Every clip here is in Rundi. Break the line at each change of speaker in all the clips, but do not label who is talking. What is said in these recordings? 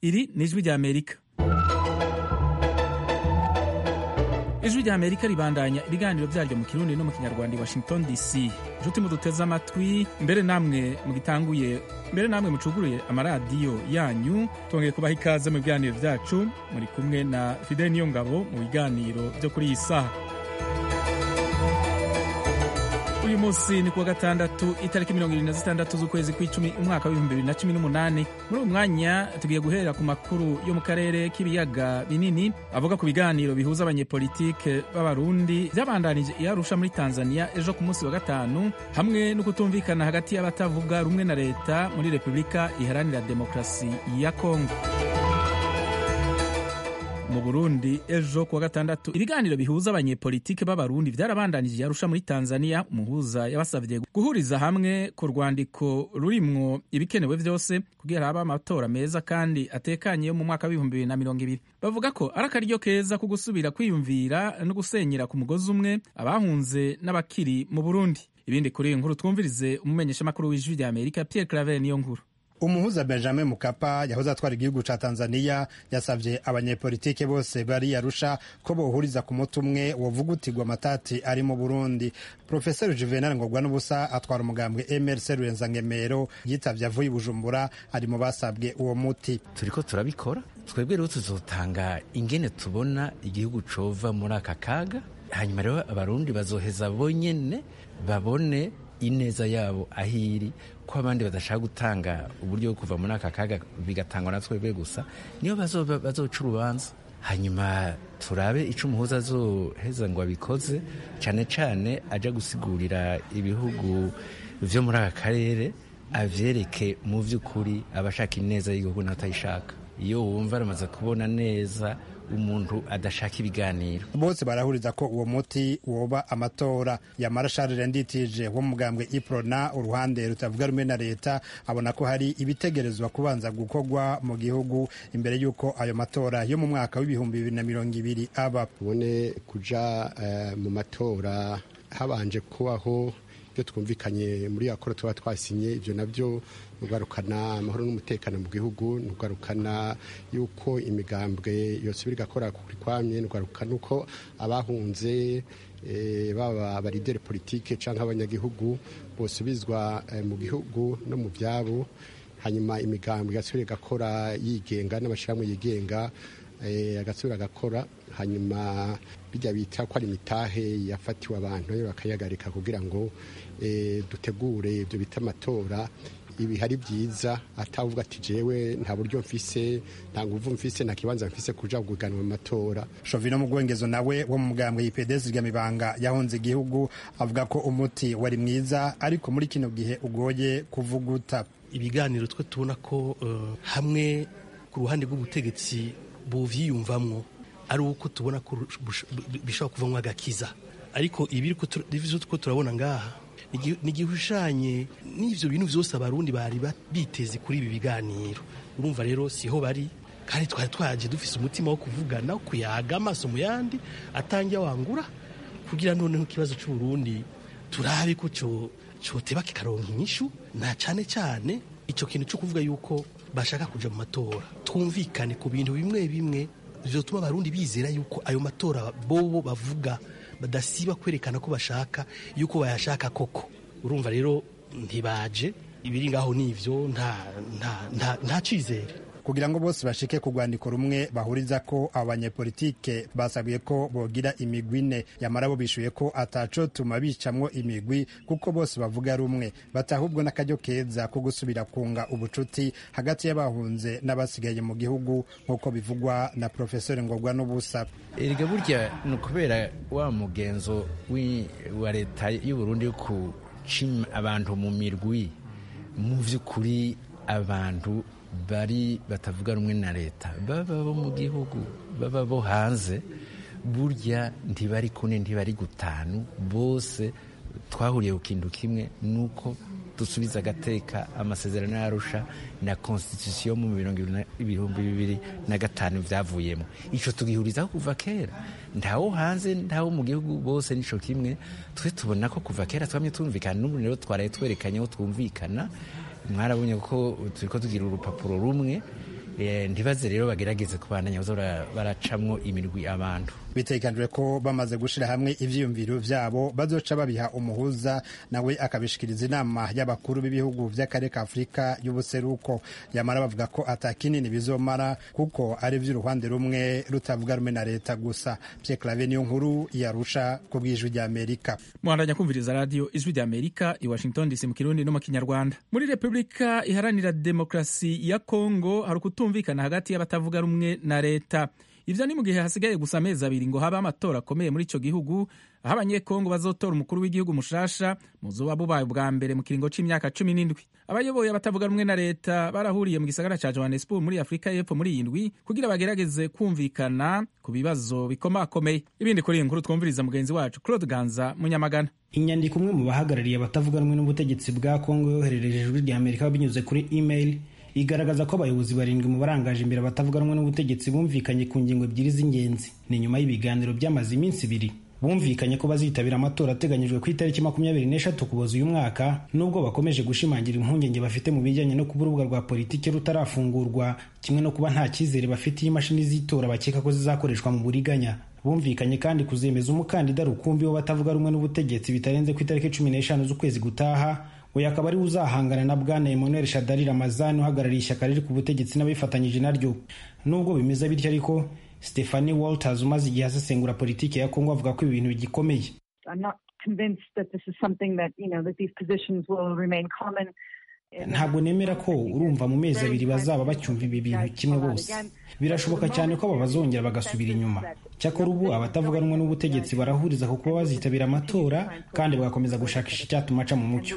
iri ni ijwi rya amerika ijwi rya amerika ribandanya ibiganiro byaryo mu kirundi no mu kinyarwanda i washington dc inshuti muduteze amatwi mbere namwe mugitanguye mbere namwe mucuguruye amaradiyo yanyu tongeye kubaha ikaze mu biganiro byacu muri kumwe na fidel niyongabo mu biganiro byo kuri iyi saha uyu munsi ni kuwa gatandatu itariki mirongo irindwi na zitandatu z'ukwezi kw'icumi umwaka w'ibihumbi bibiri na cumi n'umunani muri uyu mwanya tugiye guhera ku makuru yo mu karere k'ibiyaga binini avuga ku biganiro bihuza abanyepolitike b'abarundi byabandanije i arusha muri tanzania ejo ku munsi wa gatanu hamwe no kutumvikana hagati y'abatavuga rumwe na leta muri repubulika iharanira demokarasi ya kongo mu burundi ejo kuwa gatandatu ibiganiro bihuza abanyepolitike b'abarundi byarabandanije yarusha muri tanzania umuhuza yabasabye guhuriza hamwe ku rwandiko rurimwo ibikenewe byose kugira habe amatora meza kandi atekanye yo mu mwaka w'ibihumbi bibiri na mirongo ibiri bavuga ko ari akaryo keza ko gusubira kwiyumvira no gusenyera ku mugozi umwe abahunze n'abakiri mu burundi ibindi kuri iyi nkuru twumvirize umumenyeshamakuru w'ijwi rya amerika pierre claver niyo nkuru
umuhuza benjamin mukapa yahoze atwara igihugu ca tanzania yasavye abanyepolitike bose bari arusha ko bohuriza ku muti umwe wovugutirwa amatati ari mu burundi profeseri juvenal ngorwa n'ubusa atwara umugambwe mrc rurenzankemero yitavye avuye i bujumbura ari mu basabwe uwo muti
turiko turabikora twebwe rero tuzotanga ingene tubona igihugu cova muri aka kaga hanyuma rero abarundi bazoheza bonyene babone ineza yabo aho iri ko abandi badashaka gutanga uburyo bwo kuva muri aka kaga bigatangwa na twebwe gusa niyo bazoca urubanza hanyuma turabe icyo umuhuza azoheza ngo abikoze cyane cyane ajya gusigurira ibihugu byo muri aka karere abyereke mu by'ukuri abashaka ineza y'igihugu n'abatayishaka iyo wumva aramaze kubona neza umuntu adashaka ibiganiro
bose barahuriza ko uwo muti woba amatora yamara Charles Nditije wo mugambwe Iprona uruhande rutavuga rumwe na leta abona ko hari ibitegerezwa kubanza gukorwa mu gihugu imbere y'uko ayo matora yo mu mwaka w'ibihumbi bibiri na mirongo ibiri aba
tubone kuja uh, mu matora habanje kubaho ibyo twumvikanye muri yakora tuba twasinye ibyo nabyo nugarukana amahoro n'umutekano mu gihugu nugarukana yuko imigambwe yose igakora kuri kwamye nugarukana uko abahunze baba abarideri politike cyangwa abanyagihugu bosubizwa mu gihugu no mu byabo hanyuma imigambwe igasubira igakora yigenga n'amashyirahamwe yigenga agasubira agakora hanyuma bijya bita ko ari imitahe yafatiwe abantu bakayagarika kugira ngo dutegure ibyo bita amatora ibi hari byiza atavuga ati jewe nta buryo mfise nta nguvu mfise nta kibanza mfise kuja guganwa mu matora
Shovino Mugwengezo nawe wo mu mugambwe y'IPDS ry'amibanga yahunze igihugu avuga ko umuti wari mwiza ariko muri kino gihe ugoye kuvuguta
ibiganiro twe tubona ko uh, hamwe ku ruhande rw'ubutegetsi buvyiyumvamwo ari uko tubona ko bishobora kuvamwo agakiza ariko ibi ko turabona ngaha ni igihushanye n'ibyo bintu byose abarundi bari biteze kuri ibi biganiro urumva rero siho bari kandi twari twaje dufise umutima wo kuvugana kuyaga amaso mu yandi atangiye wangura kugira noneho ikibazo cy'uburundi turabe ko cyoteba kikaronka inyishu na cyane cyane icyo kintu cyo kuvuga yuko bashaka kuja mu matora twumvikane ku bintu bimwe bimwe bizotuma abarundi bizera yuko ayo matora bobo bavuga badasiba kwerekana ko bashaka yuko bayashaka koko urumva rero ntibaje ibiri ngaho nivyo nta nta nta nta cizere
kugira ngo bose bashike ku rwandiko rumwe bahuriza ko abo banyepolitike basabwe ko bogira imigwi ine yamara bo bishuye ko ataco tuma bicamwo imigwi kuko bose bavuga rumwe batahubwo n'akaryo keza ko gusubira kunga ubucuti hagati y'abahunze n'abasigaye mu gihugu nk'uko bivugwa na profesori ngorwa n'ubusa
erega burya ni ukubera wa mugenzo wa leta y'uburundi yo kucima abantu mu mirwi mu vy'ukuri abantu bari batavuga rumwe na leta baba bo mu gihugu baba bo hanze burya ntibari kune ntibari gutanu bose twahuriye ku kintu kimwe nuko dusubiza agateka amasezerano yarusha na constitution mu ibihumbi bibiri na gatanu byavuyemo ico tugihurizaho kuva kera ntawo hanze ntawo mu gihugu bose nico kimwe twe tubona ko kuva kera twamye tumvikana n'ubu rero twaraye twerekanye aho twumvikana mwarabonye ko turiko tugira urupapuro rumwe ntibaze rero bagerageze kubandanya baza baracamwo imirwi abantu
bitegekanijwe ko bamaze gushyira hamwe ivyiyumviro vyabo bazoca babiha umuhuza nawe akabishikiriza inama y'abakuru b'ibihugu vy'akarere ka afurika y'ubuseruko yamara bavuga ko ata kinini bizomara kuko ari vy'uruhande rumwe rutavuga rumwe na leta gusa Pierre Claver niyo nkuru yarusha ku bw'ijwi ry'Amerika
muhandanya kumviriza radio ijwi ry'Amerika i Washington DC mu kirundi no mu kinyarwanda muri Republika iharanira demokarasi ya Kongo hari ukutumvikana hagati y'abatavuga rumwe na leta ivyo ni mu gihe hasigaye gusa amezi abiri ngo habe amatora akomeye muri ico gihugu aho abanyekongo bazotora umukuru w'igihugu mushasha muzoba bubaye bwa mbere mu kiringo c'imyaka cumi n'indwi abayoboye abatavuga rumwe na leta barahuriye mu gisagara ca johannesburg muri afurika y'epfo muri iyi ndwi kugira bagerageze kumvikana ku bibazo bikomakomeye ibindi kuri iyi nkuru twumviriza mugenzi wacu claude ganza munyamagana
inyandiko umwe mu bahagarariye abatavuga rumwe n'ubutegetsi bwa kongo yoherereje ijwi rya amerika binyuze kuri email igaragaza ko abayobozi barindwi mu barangaje imbere batavuga rumwe n'ubutegetsi bumvikanye ku ngingo ebyiri z'ingenzi ni nyuma y'ibiganiro byamaze iminsi ibiri bumvikanye ko bazitabira amatora ateganyijwe ku itariki makumyabiri n'eshatu kuboza uyu mwaka nubwo bakomeje gushimangira impungenge bafite mu bijyanye no kuba urubuga rwa politiki rutarafungurwa kimwe no kuba nta cyizere bafitiye imashini z'itora bakeka ko zizakoreshwa mu buriganya bumvikanye kandi kuzemeza umukandida rukumbi wo batavuga rumwe n'ubutegetsi bitarenze ku itariki cumi n'eshanu z'ukwezi gutaha uyu akaba ariwe uzahangana na bwana emmanuel shadari ramazani uhagarariye ishyaka riri ku butegetsi n'abifatanyije naryo nubwo bimeze bityo ariko stephanie walters umaze igihe asesengura politiki ya kongo avuga ko ibi bintu bigikomeye ntabwo nemera ko urumva mu mezi abiri bazaba bacyumva ibi bintu kimwe bose birashoboka cyane ko aba bazongera bagasubira inyuma cyakora ubu abatavuga rumwe n'ubutegetsi barahuriza ku kuba bazitabira amatora kandi bagakomeza gushakisha icyatuma aca mu mucyo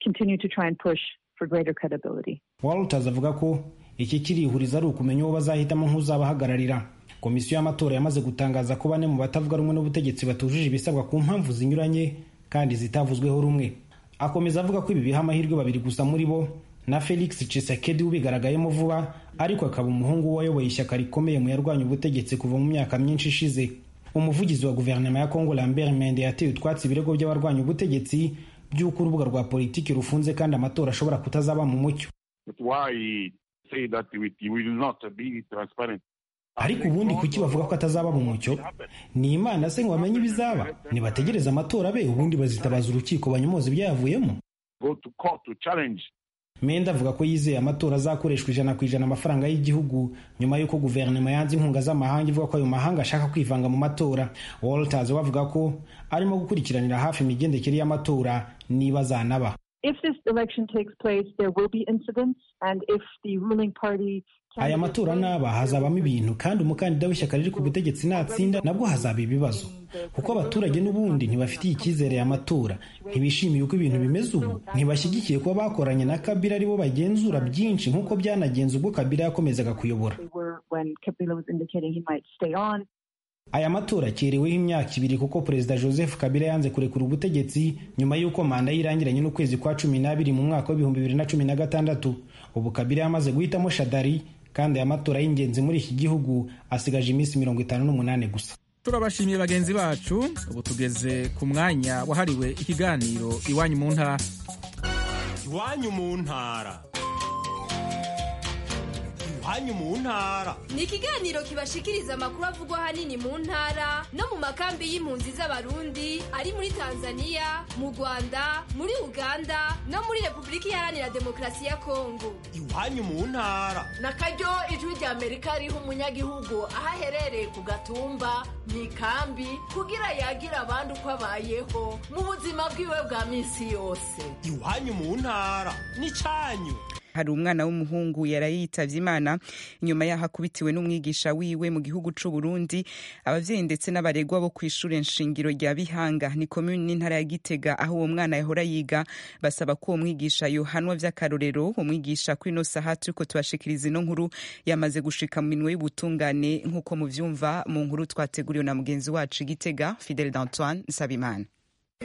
walters avuga ko iki kirihuriza ari ukumenya uwo bazahitamo nk'uzabahagararira komisiyo y'amatora yamaze gutangaza ko bane mu batavuga rumwe n'ubutegetsi batujuje ibisabwa ku mpamvu zinyuranye kandi zitavuzweho rumwe akomeza avuga ko ibi biha amahirwe babiri gusa muri bo na felix cisekedi ubigaragayemo vuba ariko akaba umuhungu wayoboye ishyaka rikomeye mu yarwanya ubutegetsi kuva mu myaka myinshi ishize umuvugizi wa guverinoma ya kongo lambert mende yateye utwatsi ibirego by'abarwanya ubutegetsi by'uko urubuga rwa politiki rufunze kandi amatora ashobora kutazaba mu mucyo ariko ubundi kuki bavuga ko atazaba mu mucyo ni imana se ngo bamenye ibizaba nibategereze amatora abe ubundi bazitabaza urukiko banyomoza ibyayavuyemo menda avuga ko yizeye amatora azakoreshwa ijana ku ijana amafaranga y'igihugu nyuma y'uko guverinoma yanze inkunga z'amahanga ivuga ko ayo mahanga ashaka kwivanga mu matora walters we avuga ko arimo gukurikiranira hafi imigendekere y'amatora niba azanaba
If this election takes place, there will be incidents, and if the ruling party
aya matora naba hazabamo ibintu kandi umukandida w'ishyaka riri ku butegetsi natsinda nabwo hazaba ibibazo kuko abaturage n'ubundi ntibafitiye icyizere aya matora ntibishimiye uko ibintu bimeze ubu ntibashyigikiye kuba bakoranye na kabila aribo bagenzura byinshi nk'uko byanagenze ubwo kabila yakomezaga kuyobora aya matora akereweho imyaka ibiri kuko perezida joseph kabila yanze kurekura ubutegetsi nyuma y'uko manda ye irangiranye n'ukwezi kwa cumi n'abiri mu mwaka w'ibihumbi bibiri na cumi na gatandatu ubu kabila yamaze guhitamo shadari kandi aya matora y'ingenzi muri iki gihugu asigaje iminsi mirongo itanu n'umunani gusa
turabashimiye bagenzi bacu ubu tugeze ku mwanya wahariwe ikiganiro iwanyu mu ntara
iwanyu mu ntara iwanyu mu ntara
ni ikiganiro kibashikiriza amakuru avugwa ahanini mu ntara no mu makambi y'impunzi z'abarundi ari muri tanzania mu rwanda muri uganda no muri repubulika iharanira demokarasi ya kongo
iwanyu mu ntara
na karyo ijwi rya amerika riha umunyagihugu aho aherereye ku gatumba mu ikambi kugira yagire abandi uko abayeho mu buzima bwiwe bwa minsi yose
iwanyu mu ntara ni cyanyu
hari umwana w'umuhungu yaraye yitavye imana inyuma yaho akubitiwe n'umwigisha wiwe mu gihugu c'u Burundi abavyeyi ndetse n'abaregwa bo kw'ishure nshingiro rya Bihanga ni komune n'intara ya Gitega aho uwo mwana yahora yiga basaba ko uwo mwigisha yohanwa vy'akarorero uwo mwigisha kuri ino saha turiko tubashikiriza ino nkuru yamaze gushika mu minwe y'ubutungane nk'uko muvyumva mu nkuru twateguriwe na mugenzi wacu Gitega Fidel d'Antoine Nsabimana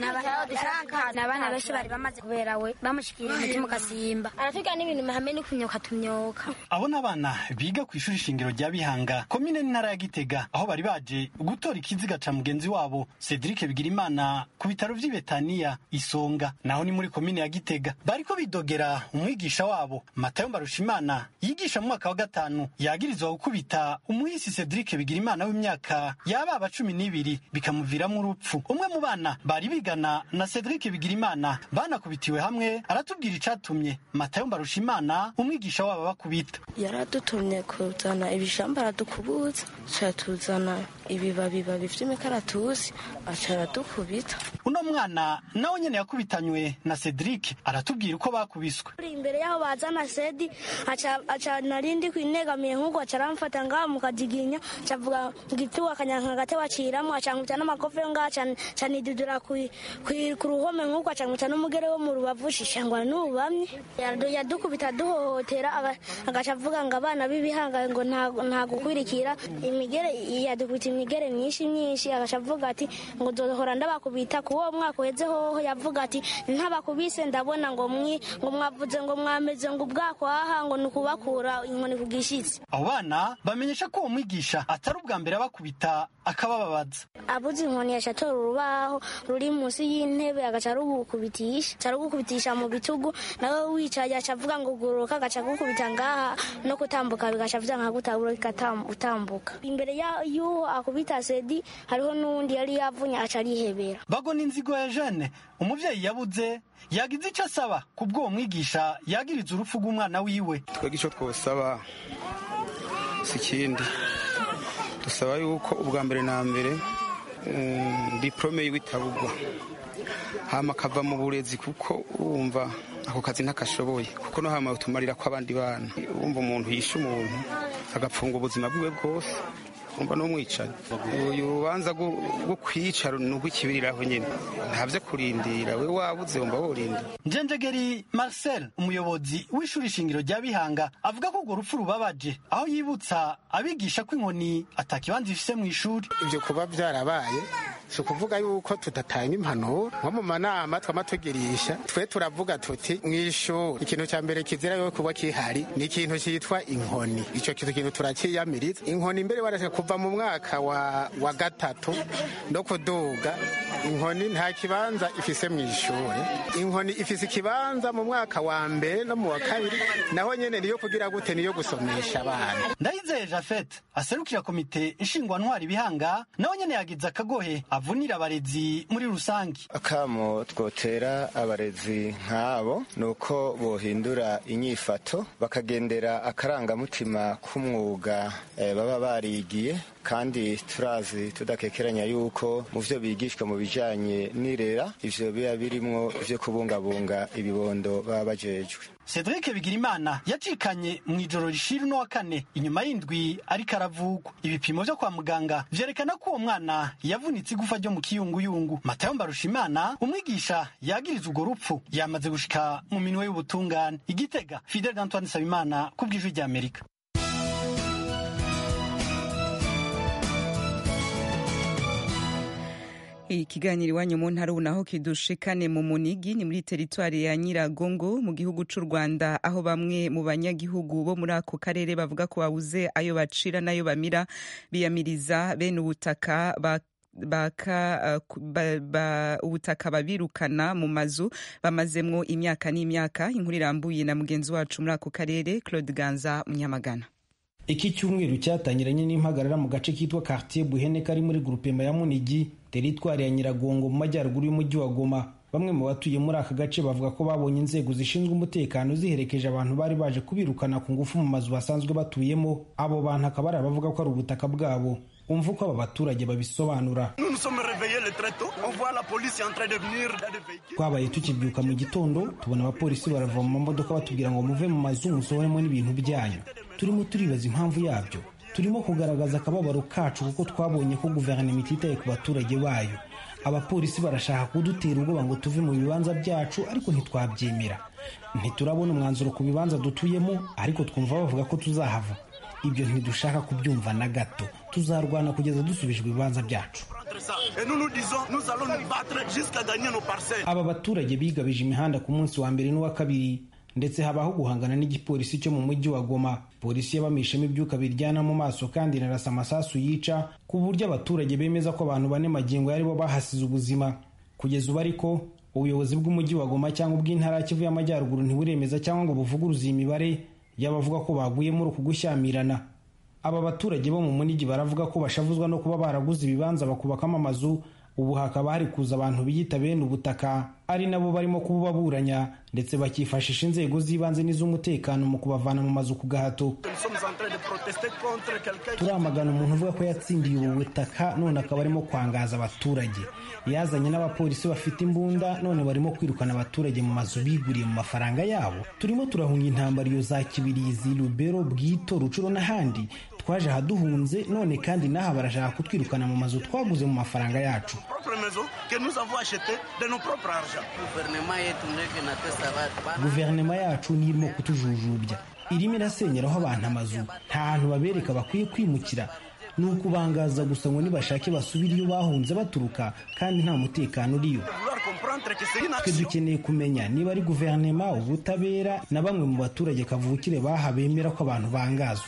ni abahera dushaka ni abana benshi bari bamaze kubera we bamushikira umutima ugasimba aratubwira n'ibintu mahame ni kunyoka tumyoka
abo ni abana biga ku ishuri shingiro rya bihanga komine n'intara ya gitega aho bari baje gutora ikiziga ca mugenzi wabo cedric bigirimana ku bitaro vy'i betaniya isonga naho ni muri komine ya gitega bariko bidogera umwigisha wabo matayo mbarushimana yigisha mu mwaka wa gatanu yagirizwa gukubita umuhisi cedric bigirimana w'imyaka yababa cumi n'ibiri bikamuviramwo urupfu umwe mu bana bari bigana na cedric bigirimana banakubitiwe hamwe aratubwira icatumye matayo mbarushimana umwigisha wabo bakubita
yaradutumye kuzana ibishamba aradukubutsa aca tuzana ibibabibabi vy'imikaratusi aca aradukubita
uno mwana nawe nyene yakubitanywe na cedric aratubwira uko bakubiswe
imbere yaho bazana sedi aca narindi kwinegamiye nk'uko aca aramfata ngaha mu kajiginya acavuga ngipfiwe akanyanka gatebe aciramwo acankubita n'amakofe yo ngaha ca nidudura ku ruhome nk'uko acankubita n'umugere wo mu rubavu shishangwa n'ubamye yadukubita duhohotera agaca avuga ngo abana b'ibihanga ngo nta gukwirikira imigere yadukubita imigere myinshi myinshi agaca avuga ati ngo nzohora ndabakubita ku uwo mwaka uheze hoho yavuga ati ntabakubise ndabona ngo mwi ngo mwavuze ngo mwameze ngo ubwakwaha ngo ni ukubakura inkoni ku gishitsi
abo bana bamenyesha ko uwo mwigisha atari ubwa mbere abakubita akabababaza
abuze inkoni yaca atora urubaho ruri munsi y'intebe agaca arugukubitisha aca arugukubitisha mu bitugu nawe wicaye aca avuga ngo guruka agaca agukubita ngaha no kutambuka bigaca avuga nka gutabura utambuka imbere y'uwo akubita sedi hariho n'uwundi yari yavunye aca arihebera
bagona inzigo ya jene umuvyeyi yabuze yagize ico asaba kubw'uwo mwigisha yagiriza urupfu rw'umwana wiwe
twebwe ico twosaba si ikindi dusaba yuko ubwa mbere na mbere diplome yiwe itabugwa hama akava mu burezi kuko wumva ako kazi ntakashoboye kuko no hama utumarira ko abandi bana wumva umuntu yishe umuntu agapfunga ubuzima bwiwe bwose umva n'umwicanyi uyu rubanza rwo kwica ni urw'ikibiriraho nyine ntabyo kurindira we wabuze wumva worinda
njenjegeri marcel umuyobozi w'ishuri shingiro rya bihanga avuga ko urwo rupfu rubabaje aho yibutsa abigisha ko inkoni atakibanza ifise mu ishuri
ibyo kuba byarabaye si ukuvuga yuko tudatanga impanuro nko mu manama twama tugirisha twe turavuga tuti mu ishuri ikintu cya mbere kizira yo kuba kihari ni ikintu cyitwa inkoni icyo kintu kintu turakiyamiriza inkoni mbere barashaka kuva mu mwaka wa, wa gatatu no kuduga inkoni nta kibanza ifise mu ishuri inkoni ifise ikibanza mu mwaka wa mbere no mu wa kabiri naho nyene niyo kugira gute niyo gusomesha abana
ndayizeye jafet aserukira komite nshingwantwari bihanga nawe nyene yagize akagohe avunira abarezi muri rusange
akamo twotera abarezi nk'abo ni uko bohindura inyifato bakagendera akarangamutima k'umwuga eh, baba barigiye kandi turazi tudakekeranya yuko mu vyo bigishwa mu bijanye n'irera ivyo biba birimwo vyo kubungabunga ibibondo baba bajejwe
Cedric Bigirimana yacikanye mu ijoro rishira uno wa kane inyuma y'indwi ariko aravugwa ibipimo vyo kwa muganga vyerekana ko uwo mwana yavunitse igufa ryo mu kiyunguyungu Matayo Mbarushimana umwigisha yagiriza urwo rupfu yamaze gushika mu minwe y'ubutungane igitega Fidel Antoine Sabimana ku bw'ijwi rya Amerika
ikiganiro iwanyu mu ntara ubu naho kidushikane mu munigi ni muri teritwari ya nyiragongo mu gihugu c'u rwanda aho bamwe mu banyagihugu bo muri ako karere bavuga ko babuze ayo bacira n'ayo bamira biyamiriza bene ubutaka baka ubutaka babirukana mu mazu bamazemwo imyaka n'imyaka inkuru irambuye na mugenzi wacu muri ako karere claude ganza munyamagana
iki cyumweru cyatangiranye n'impagarara mu gace kitwa quartier buhene kari muri grupema ya munigi teritwari ya nyiragongo mu majyaruguru y'umujyi wa goma bamwe mu batuye muri aka gace bavuga ko babonye inzego zishinzwe umutekano ziherekeje abantu bari baje kubirukana ku ngufu mu mazu basanzwe batuyemo abo bantu akaba ari abavuga ko ari ubutaka bwabo umva uko aba baturage babisobanura twabaye tukibyuka mu gitondo tubona abapolisi barava mu mamodoka batubwira ngo muve mu mazu musohoremo n'ibintu byanyu turimo turibaza impamvu yabyo turimo kugaragaza akababaro kacu kuko twabonye ko guverinoma ititaye ku baturage bayo abapolisi barashaka kudutera ubwoba ngo tuve mu bibanza byacu ariko ntitwabyemera ntiturabona umwanzuro ku bibanza dutuyemo ariko twumva bavuga ko tuzahava ibyo ntidushaka kubyumva na gato tuzarwana kugeza dusubijwe ibibanza byacu aba baturage bigabije imihanda ku munsi wa mbere n'uwa kabiri ndetse habaho guhangana n'igipolisi cyo mu mujyi wa goma polisi yabamishemo ibyuka biryana mu maso kandi inarasa amasasu yica ku buryo abaturage bemeza ko abantu bane magingo aribo bahasize ubuzima kugeza ubu ariko ubuyobozi bw'umujyi wa goma cyangwa ubw'intara ya kivu y'amajyaruguru ntiburemeza cyangwa ngo buvuguruze iyi mibare y'abavuga ko baguye muri uku gushyamirana aba baturage bo mu munigi baravuga ko bashavuzwa no kuba baraguze ibibanza bakubakamo amazu ubu hakaba hari kuza abantu biyita bene ubutaka ari nabo barimo kububaburanya ndetse bakifashisha inzego z'ibanze n'iz'umutekano mu kubavana mu mazu ku gahato turamagana umuntu uvuga ko yatsindiye ubu butaka none akaba arimo kwangaza abaturage yazanye n'abapolisi bafite imbunda none barimo kwirukana abaturage mu mazu biguriye mu mafaranga yabo turimo turahunga intambara iyo za kibirizi rubero bwito rucuro n'ahandi twaje ahaduhunze none kandi n'aha barashaka kutwirukana mu mazu twaguze mu mafaranga yacu guverinoma yacu niyo irimo kutujujubya irimo irasenyeraho abantu amazu nta hantu babereka bakwiye kwimukira ni ukubangaza gusa ngo nibashake basubire iyo bahunze baturuka kandi nta mutekano uriyo twe dukeneye kumenya niba ari guverinoma ubutabera na bamwe mu baturage kavukire baha bemera ko abantu bangazwa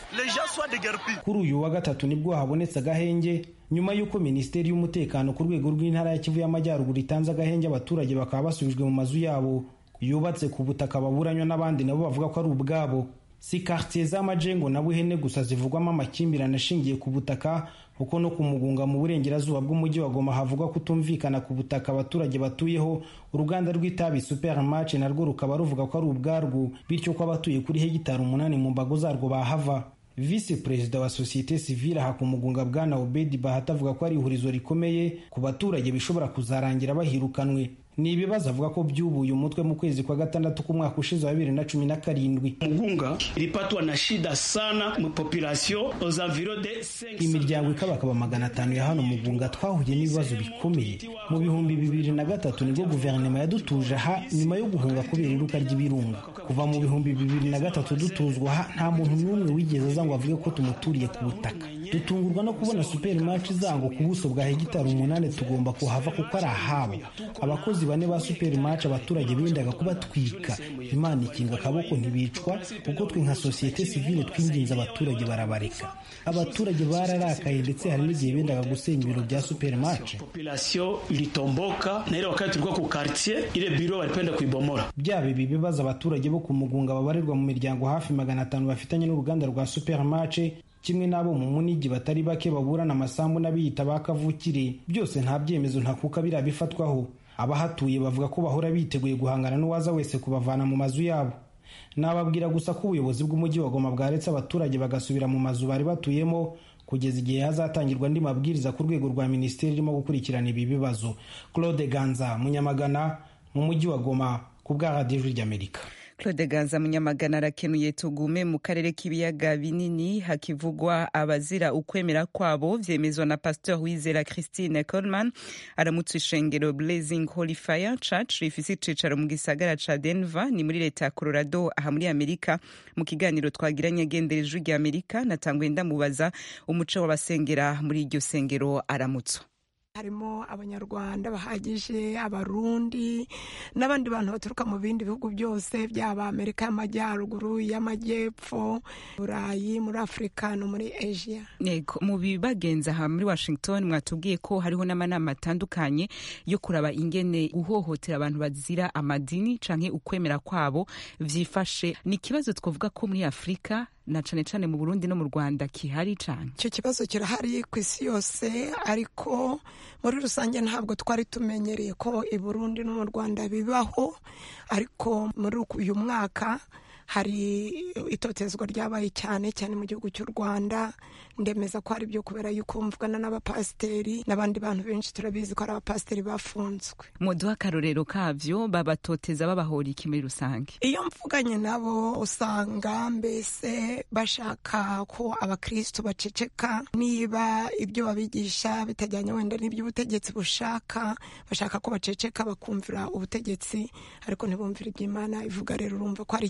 kuri uyu wa gatatu nibwo habonetse agahenge nyuma y'uko minisiteri y'umutekano ku rwego rw'intara ya kivu y'amajyaruguru itanze agahenge abaturage bakaba basubijwe mu mazu yabo yubatse ku butaka baburanywa n'abandi nabo bavuga ko ari ubwabo si quartier z'amajengo na buhene gusa zivugwamo amakimbirane ashingiye ku butaka kuko no ku mugunga mu burengerazuba bw'umujyi wa goma havugwa kutumvikana ku butaka abaturage batuyeho uruganda rw'itabi supermarch narwo rukaba ruvuga ko ari ubwarwo bityo ko abatuye kuri hegitari umunani mu mbago zarwo bahava visi perezida wa sosiyete sivile aha ku mugunga bwana obedi bahati avuga ko ari ihurizo rikomeye ku baturage bishobora kuzarangira bahirukanwe ni ibibazo avuga ko byubuye umutwe mu kwezi kwa gatandatu k'umwaka ushize wa bibiri na cumi na karindwi
mugunga ilipatwa na shida sana mu population aux environs de 500
imiryango ikabakaba magana atanu ya hano mugunga twahuye n'ibibazo bikomeye mu bihumbi bibiri na gatatu nibwo guverinoma yadutuje aha nyuma yo guhunga kubera iruka ry'ibirunga kuva mu bihumbi bibiri na gatatu dutuzwa aha nta muntu n'umwe wigeze aza ngo avuge ko tumuturiye ku butaka dutungurwa no kubona supermarch zango ku buso bwa hegitari umunani tugomba kuhava kuko ari ahabo abakozi bane ba supermarch abaturage bendaga kubatwika imana ikinga akaboko ntibicwa kuko twe nka sosiyete sivile twinginze abaturage barabareka abaturage bararakaye ndetse hari n'igihe bendaga gusenya ibiro bya supermarch
population ilitomboka na ile wakati tulikuwa ku quartier ile biro walipenda kuibomora
byaba ibi bibazo abaturage bo ku mugunga babarirwa mu miryango hafi magana atanu bafitanye n'uruganda rwa supermarch kimwe n'abo mu munigi batari bake baburana amasambu n'abiyita ba kavukire byose nta byemezo ntakuka biriya bifatwaho abahatuye bavuga ko bahora biteguye guhangana n'uwaza wese kubavana mu mazu yabo nababwira gusa ko ubuyobozi bw'umujyi wa goma bwaretse abaturage bagasubira mu mazu bari batuyemo kugeza igihe hazatangirwa andi mabwiriza ku rwego rwa minisiteri irimo gukurikirana ibi bibazo claude ganza munyamagana mu mujyi wa goma ku bwa radiyo ry'amerika
claude ganza munyamagana arakenuye tugume mu karere k'ibiyaga binini hakivugwa abazira ukwemera kwabo vyemezwa na pasteur wizera christine coleman aramutse ishengero blazing holy fire church rifise icicaro mu gisagara ca denver ni muri leta ya colorado aha muri amerika mu kiganiro twagiranye agenderejwe rya amerika natanguye ndamubaza umuco w'abasengera muri iryo sengero aramutswa
harimo abanyarwanda bahagije abarundi n'abandi bantu baturuka mu bindi bihugu byose byaba amerika y'amajyaruguru y'amajyepfo burayi muri afurika no muri asia
yego mu bibagenza aha muri washington mwatubwiye ko hariho n'amanama atandukanye yo kuraba ingene guhohotera abantu bazira amadini canke ukwemera kwabo vyifashe ni ikibazo twavuga ko muri afurika na cane cane mu Burundi no mu Rwanda kihari cane
icyo kibazo kirahari ku isi yose ariko muri rusange ntabwo twari tumenyereye ko i Burundi no mu Rwanda bibaho ariko muri uyu mwaka hari itotezwa ryabaye cyane cyane mu gihugu cy'u Rwanda ndemeza ko ari byo kubera yuko mvugana n'abapasiteri n'abandi bantu benshi turabizi ko ari abapasiteri bafunzwe
muduha akarorero kavyo babatoteza babahora iki muri rusange
iyo mvuganye nabo usanga mbese bashaka ko abakristo baceceka niba ibyo babigisha bitajyanye wenda n'ibyo ubutegetsi bushaka bashaka ko baceceka bakumvira ubutegetsi ariko ntibumvire iby'imana ivuga rero urumva ko hari ikibazo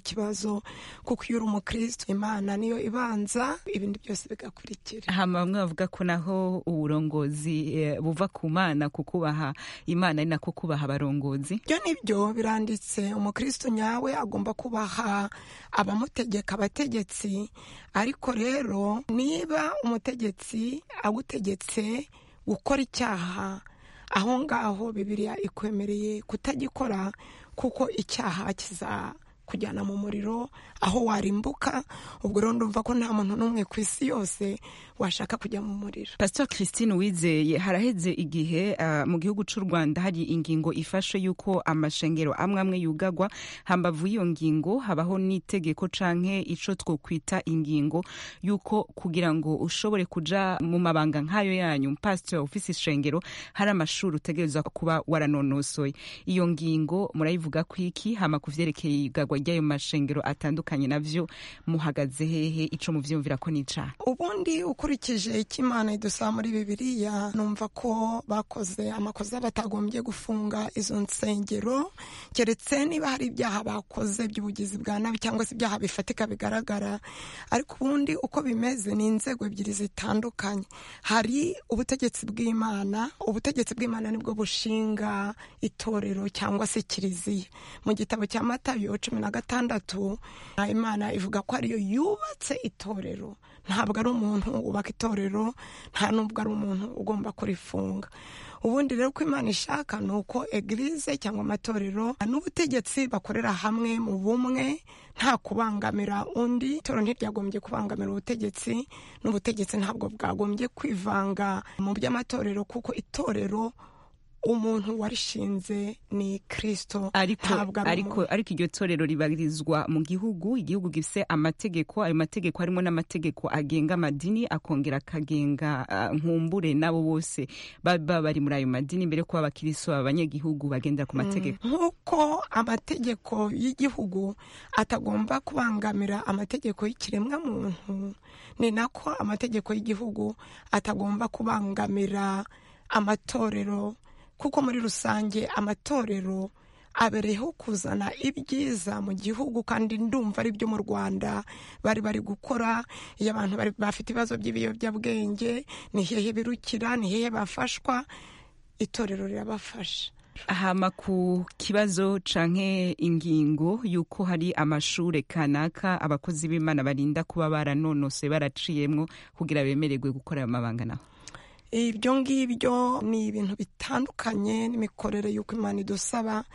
ibibazo kuko iyo uri umukristo imana niyo ibanza ibindi byose bigakurikira
hama bamwe bavuga ko naho uburongozi eh, buva ku mana kukubaha imana ari nako kubaha abarongozi
ibyo nibyo biranditse umukristo nyawe agomba kubaha abamutegeka abategetsi ariko rero niba umutegetsi agutegetse gukora icyaha aho ngaho bibiliya ikwemereye kutagikora kuko icyaha kiza kujyana mu muriro aho warimbuka ubwo rero ndumva ko nta muntu n'umwe ku isi yose washaka kujya mu muriro
pastor christine wizeye haraheze igihe uh, mu gihugu cy'u rwanda hari ingingo ifashe yuko amashengero amwe amwe yugagwa hambavu y'iyo ngingo habaho n'itegeko canke ico twokwita ingingo yuko kugira ngo ushobore kuja mu mabanga nk'ayo yanyu pastor ufise ishengero hari amashuri utegerezwa kuba waranonosoye iyo ngingo murayivuga kwiki hama kuvyerekeye igagwa ry'ayo mashengero atandukanye navyo muhagaze hehe ico muvyumvira ko n'icaha
ubundi ukurikije icyo imana idusaba muri bibiliya numva ko bakoze amakosa batagombye gufunga izo nsengero keretse niba hari ibyaha bakoze by'ubugizi bwa nabi cyangwa se ibyaha bifatika bigaragara ariko ubundi uko bimeze ni inzego ebyiri zitandukanye hari ubutegetsi bw'imana ubutegetsi bw'imana nibwo bushinga itorero cyangwa se kiliziya mu gitabo cya matayo cumi na gatandatu imana ivuga ko ariyo yubatse itorero ntabwo ari umuntu wubaka itorero nta n'ubwo ari umuntu ugomba kurifunga ubundi rero uko imana ishaka ni uko egirize cyangwa amatorero n'ubutegetsi bakorera hamwe mu bumwe nta kubangamira undi itorero ntiryagombye kubangamira ubutegetsi n'ubutegetsi ntabwo bwagombye kwivanga mu by'amatorero kuko itorero umuntu warishinze ni kirisito
ariko ariko ariko iryo torero ribarizwa mu gihugu igihugu gifise amategeko ayo mategeko harimo n'amategeko agenga amadini akongera akagenga uh, nkumbure nabo bose baba bari muri ayo madini mbere ko abakiristo abanyagihugu bagendera ku mategeko
nk'uko amategeko y'igihugu atagomba kubangamira amategeko y'ikiremwa muntu ni nako amategeko y'igihugu atagomba kubangamira amatorero kuko muri rusange amatorero abereyeho kuzana ibyiza mu gihugu kandi ndumva ari byo mu rwanda bari bari gukora iyo abantu bafite ibibazo by'ibiyobyabwenge ni hehe birukira ni hehe bafashwa itorero rirabafasha
hama ku kibazo canke ingingo yuko hari amashure kanaka abakozi b'imana barinda kuba baranonose baraciyemwo kugira bemererwe gukora ayo mabanga naho
ibyo ngibyo ni ibintu bitandukanye n'imikorere y'uko imana idusaba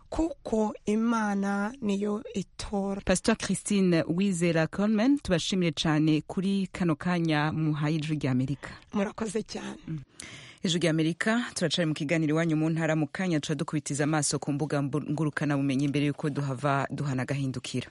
kuko imana niyo itora
pastor christine wizera colman tubashimire cyane kuri kano kanya muhaye ijwi ry'amerika
murakoze cyane
mm. ijwi ry'amerika turacari mu kiganiro iwanyu mu ntara mu kanya tuca dukubitiza amaso ku mbuga ngurukanabumenyi mbere y'uko duhava duhana agahindukira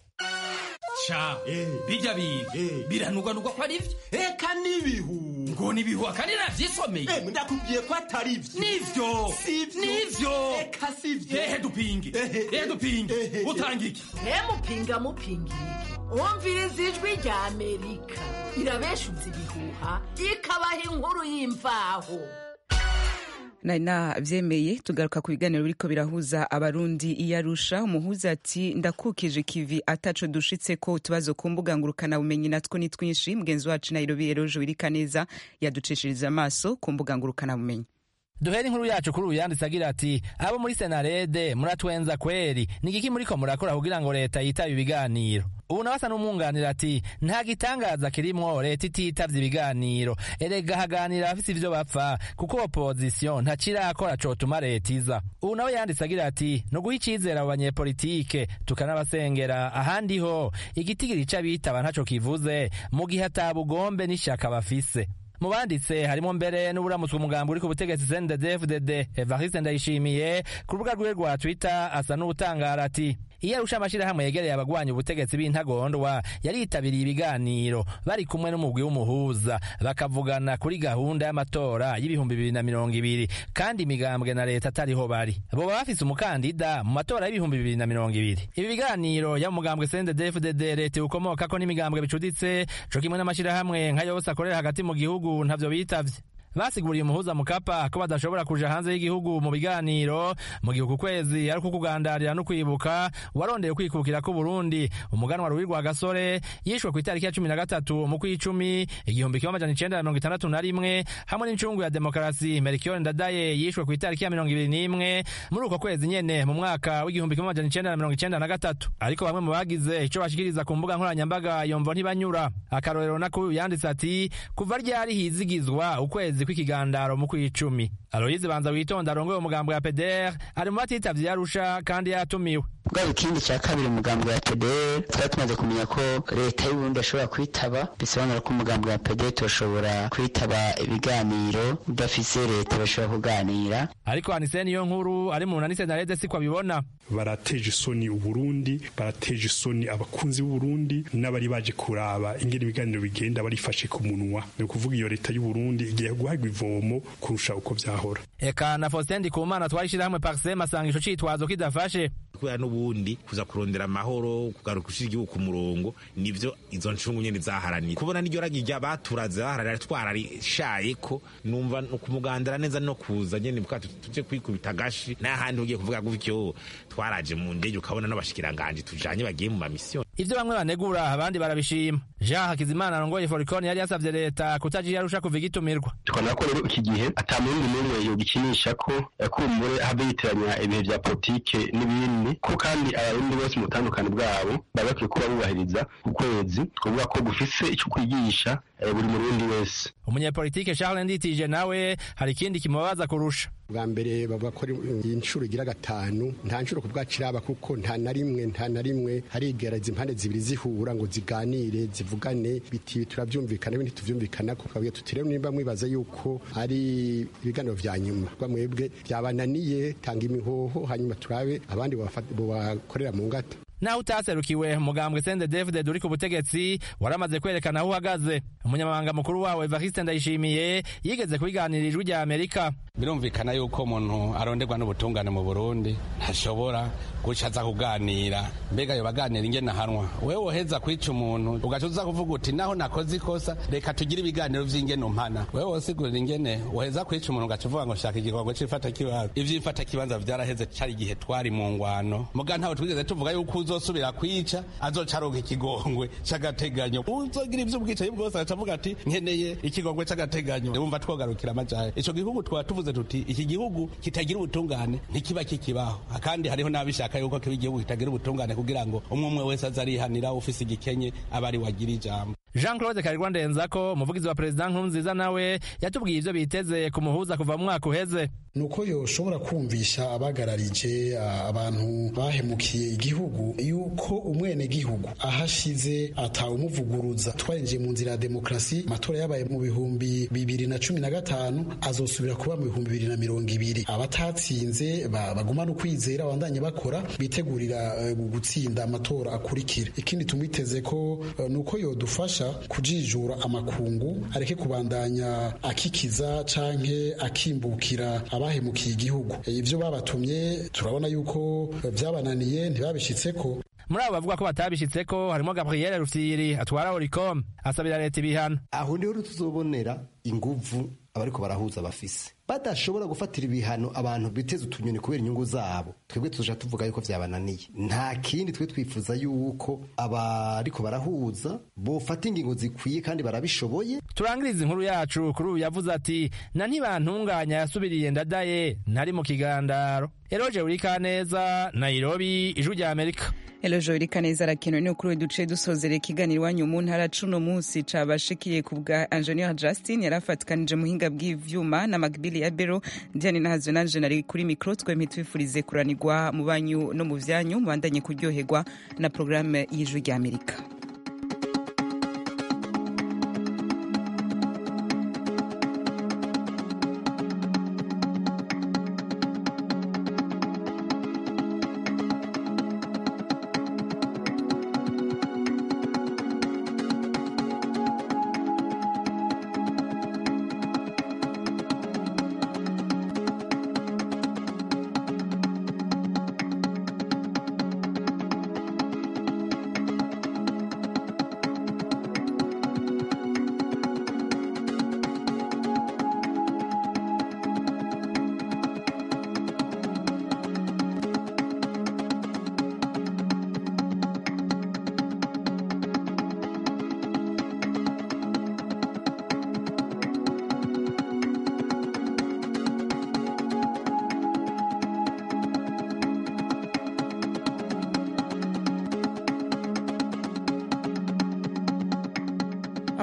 ca bijya biga biranugwanugwa ko ari byo eka n'ibihu ngo n'ibihu akandi navyisomeye ndakubwiye ko atari byo nivyo nivyo eka sivyo ehe dupinge ehe dupinge utanga iki
mupinga mupinga iki umviriza ijwi rya amerika irabeshuza ibihuha ikabaha inkuru y'imvaho
nari navyemeye tugaruka ku biganiro biriko birahuza abarundi iyarusha umuhuza ati ndakukije kivi ataco dushitse ko utubazo ku mbuga ngurukana bumenyi natwo ni twinshi mugenzi wacu nairobi eroje wirika neza yaducishiriza amaso ku mbuga ngurukana bumenyi
duhere inkuru yacu kuri uyu yanditse agira ati abo muri senarede muratwenza kweri ni igiki muriko murakora kugira ngo leta yitabe ibiganiro ubu nawe asa n'umwunganira ati nta gitangaza kirimwo leta ititavye ibiganiro erega haganira abafise ivyo bapfa kuko opozisiyo ntacirakora cotuma leta iza ubu nawe yanditse agira ati ni uguha icizere abo banyepolitike tukanabasengera ahandi ho igitigiri c'abitaba ntaco kivuze mu gihe ata bugombe n'ishaka bafise mu banditse harimo mbere n'uburamutswe umugambi uri ku butegetsi CNDD-FDD Evariste Ndayishimiye ku rubuga rwiwe rwa Twitter asa n'utangara ati iyo arusha amashirahamwe yegereye abagwanya ubutegetsi b'intagondwa yaritabiriye ibiganiro bari kumwe n'umugwi w'umuhuza bakavugana kuri gahunda y'amatora y'ibihumbi bibiri na mirongo ibiri kandi imigambwe na leta atariho bari boba bafise umukandida mu matora y'ibihumbi bibiri na mirongo ibiri ibi biganiro ya mugambwe CNDD-FDD leta ukomokako n'imigambwe bicuditse co kimwe n'amashirahamwe nka yose akorera hagati mu gihugu ntavyo bitavye basiguriye umuhuza mukapa ko badashobora kuja hanze y'igihugu mu biganiro mu gihe uku kwezi ari kukugandarira no kwibuka warondeye kwikukira ku Burundi umuganwa Ruwi rwa Gasore yishwe ku itariki ya cumi na gatatu mu kw'icumi igihumbi kimwe amajana icenda na mirongo itandatu na rimwe hamwe n'incungu ya demokarasi Melchior Ndadaye yishwe ku itariki ya mirongo ibiri n'imwe muri uko kwezi nyene mu mwaka w'igihumbi kimwe amajana icenda na mirongo icenda na gatatu ariko bamwe mu bagize ico bashikiriza ku mbuga nkoranyambaga yomvo ntibanyura akarorero nakuyu yanditse ati kuva ryari hizigizwa ukwezi kw'ikigandaro mu kw'icumi Aloyize Banza witonda arongoye umugambo wa PDR ari mu batitavye yarusha kandi yatumiwe
bwaba ikindi cya kabiri umugambi wa PDR twari tumaze kumenya ko leta y'Uburundi ashobora kwitaba bisobanura ko umugambi wa PDR turashobora kwitaba ibiganiro udafise leta bashobora kuganira
ariko Anise niyo nkuru ari mu nanise narede siko abibona
barateje isoni uburundi barateje isoni abakunzi b'uburundi n'abari baje kuraba ingene ibiganiro bigenda barifashe ku munwa ni ukuvuga iyo leta y'uburundi igiye guhabwa ivomo kurusha uko vyahora
eka na Faustin Ndikumana twarishira hamwe Parsem asanga ico citwazo kidafashe
kubera n'ubundi kuza kurondera amahoro kugaruka ushira igihugu ku murongo nivyo izo ncungu nyene zaharaniye kubona n'iryo ragi rya baturaze baharanira twararishaye ko numva kumugandara neza no kuza nyene bwacu tuje kwikubita gashi n'ahandi ugiye kuvuga gutyo twaraje mu ndege ukabona n'abashikiranganje tujanye bagiye mu mamisiyo
ivyo bamwe banegura abandi barabishima Jean Hakizimana arongoye Foricon yari yasavye leta kutagira yarusha kuva igitumirwa
tukabona ko rero iki gihe ata murundi n'umwe yogikinisha ko kumbure habe yitiranya ibihe vya politike n'ibindi ko kandi abarundi bose mu butandukane bwabo baba bakwiye kuba bubahiriza ukwezi kuvuga ko gufise ico kwigisha buri murundi wese
umunyepolitike Charles Nditije nawe hari ikindi kimubabaza kurusha
bwa mbere bavuga ko inshuro igira gatanu nta nshuro ku bwacu iraba kuko nta na rimwe nta na rimwe harigereza impande zibiri zihura ngo ziganire zivugane biti turabyumvikana ibindi tuvyumvikana ko twabwiye tuti rero nimba mwibaza yuko ari ibiganiro vya nyuma rwa mwebwe byabananiye tanga imihoho hanyuma turabe abandi bakorera mu ngata
naho utaserukiwe umugambwe sende david uri ku butegetsi waramaze kwerekana aho uhagaze umunyamabanga mukuru wawe evariste ndayishimiye yigeze kubiganira ijwi rya amerika
birumvikana yuko umuntu aronderwa n'ubutungane mu burundi ntashobora guca aza kuganira mbega yo baganira ingene ahanwa wewe woheza kwica umuntu ugaca uza kuvuga uti naho nakoze ikosa reka tugire ibiganiro vy'ingene umpana wewe wosigurira ingene woheza kwica umuntu ugaca uvuga ngo shaka igikorwa c'ifata kibanza ivy'ifata kibanza vyaraheze cari igihe twari mu ngwano muga ntawe twigeze tuvuga yuko uzosubira kwica azoca aronka ikigongwe c'agateganyo uzogira ivy'ubwicanyi bwose agaca avuga ati nkeneye ikigongwe c'agateganyo wumva twogarukira amajahe ico gihugu twaba tuvuze tuti iki gihugu kitagira ubutungane ntikiba kikibaho kandi hariho n'abishaka yuko kiba igihugu kitagira ubutungane kugira ngo umwe umwe wese aze arihanira ufise igikenye aba ari wagira ijambo
jean claude karirwa ndenzako umuvugizi wa perezida nkurunziza nawe yatubwiye ivyo biteze kumuhuza kuva mu mwaka uheze
nuko yoshobora kumvisha abagararije abantu bahemukiye igihugu yuko umwene gihugu ahashize atawumuvuguruza twarinjiye mu nzira ya demokarasi amatora yabaye mu bihumbi bibiri na cumi na gatanu azosubira kuba mu bihumbi bibiri na mirongo ibiri abatatsinze bagumana ukwizera bandanye bakora bitegurira gutsinda amatora akurikira ikindi tumwiteze ko nuko yodufasha kujijura amakungu areke kubandanya akikiza canke akimbukira abahemukiye igihugu ivyo babatumye turabona yuko vyabananiye ntibabishitseko
muri abo bavuga ko batabishitseko harimo gabriel rufyiri atwara oricom asabira leta ibihano
aho niho tuzobonera inguvu abariko barahuza bafise badashobora gufatira ibihano abantu biteze utunyoni kubera inyungu zabo twebwe tuja tuvuga yuko vyabananiye nta kindi twe twifuza yuko abariko barahuza bofata ingingo zikwiye kandi barabishoboye
turangiriza inkuru yacu kuri ubu yavuze ati na ntibantunganya yasubiriye ndadaye ntari mu kigandaro eroje urikaneza nairobi ijwi rya amerika
Elojo irikaneza arakenewe ni ukuri duce dusozera ikiganiro iwanyu mu ntara cuno munsi cabashikiye ku bwa Engineer Justin yarafatikanije muhinga bw'ivyuma na Magbili ya Bero Diane Nahazwe nanje nari kuri micro twemye twifurize kuranirwa mu banyu no mu vyanyu mubandanye kuryoherwa na programme y'ijwi rya Amerika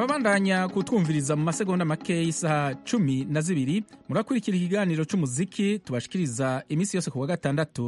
ababandanya kutwumviriza mu masegonda make y'isaha cumi na zibiri murakurikira ikiganiro cy'umuziki tubashikiriza iminsi yose ku wa gatandatu